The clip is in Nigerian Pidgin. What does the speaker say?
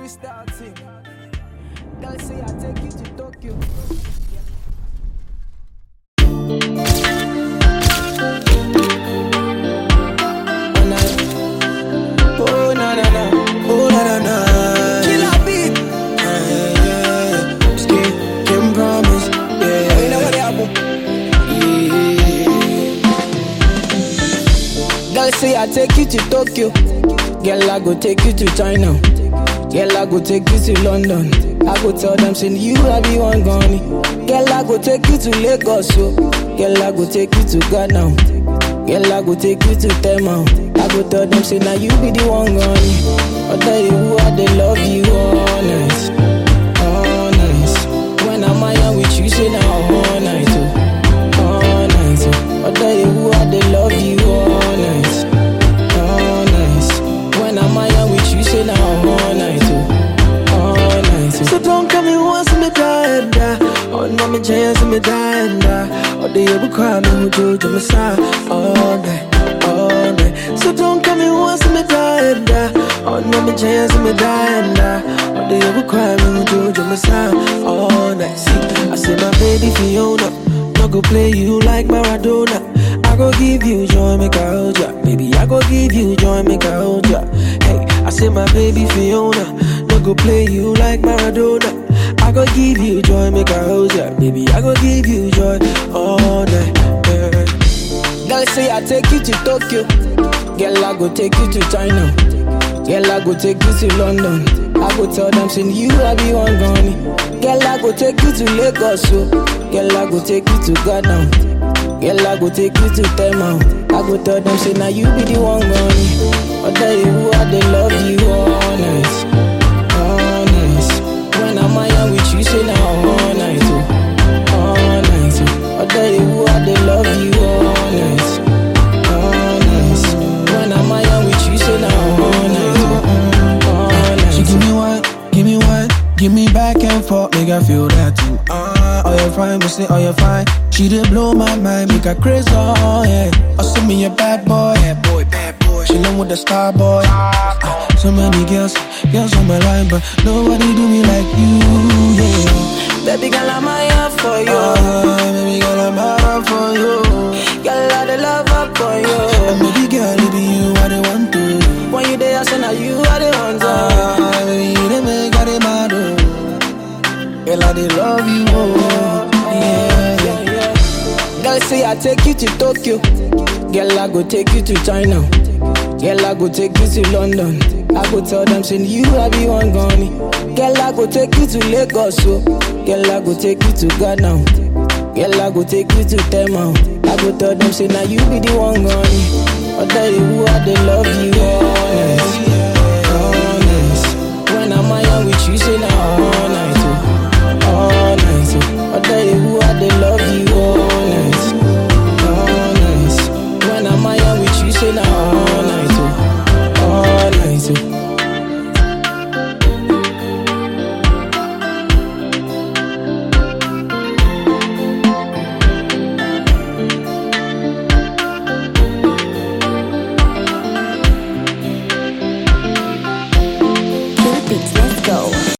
Crystal team. Girl say I take you to Tokyo. Oh na, oh na na na, oh na na na. Killer beat. Yeah, Skip, can promise. Yeah, You know what happen? Girl say I take you to Tokyo. Girl I go take you to China. Girl I go take you to London. I go tell them say you I be one gone. Girl I go take you to Lagos. So. Girl I go take you to Ghana. Girl I go take you to Tema. I go tell them say now you be the one gone. I tell you who I they love you honest, honest. When I'm out with you say now all night. Oh all night. oh. I tell you who I they love you all night, all night. When I'm out with you, say now all night, oh, all night. oh. So don't come me once me die and die. Oh, no, me chance me die and die. Oh, the ever cry me who do to me side all night, all night. So don't come me once me die and die. Oh, no, me chance me die and die. Oh, the ever cry me who do to me side all night. See, I say my baby Fiona, no go play you like Maradona. I go give you joy, make I hold ya. Baby, I go give you joy, make I hold ya. Hey, I say my baby Fiona, no go play you like Maradona. I go give you joy, make I hold ya. Baby, I go give you joy all night. Yeah. Girl say I take you to Tokyo. Girl I go take you to China. Girl I go take you to London. I go tell them say you I be one gone. Girl I go take you to Lagos. So. Girl I go take you to Ghana. Girl I go take you to Tema. I go tell them say now you be the one gone. I tell you who I they love you honest, honest. When I'm out with you say now all night. Oh all night. oh. I tell you who I they love you honest, honest. When I'm out with you, say now all night, oh, all night. She give me one, give me one, give me back and forth, make I feel that too. Ah, oh you fine, me say oh you fine. She did blow my mind, make her crazy, oh yeah. Oh send me a bad boy, bad boy, bad boy. She with the star boy. Ah, so many girls, girls on my line, but nobody do me like you, yeah. Baby girl, I'm here for you. Ah, baby girl, I'm out for you. Girl, I the love up for And you. baby girl, it be you I the want to. When you there, I say now you are the one. to. Ah, baby, you the make I the mad, oh. Girl, I the love you, oh. Yeah, yeah. Yeah, yeah. Girl, say I take you to Tokyo. Girl, I go take you to China. Girl, I go take you to London. I go tell them say you I be one gone. Girl, I go take you to Lagos. So. Girl, I go take you to Ghana. Girl, I go take you to Tema. I go tell them say now you be the one gone. I tell you who I they love you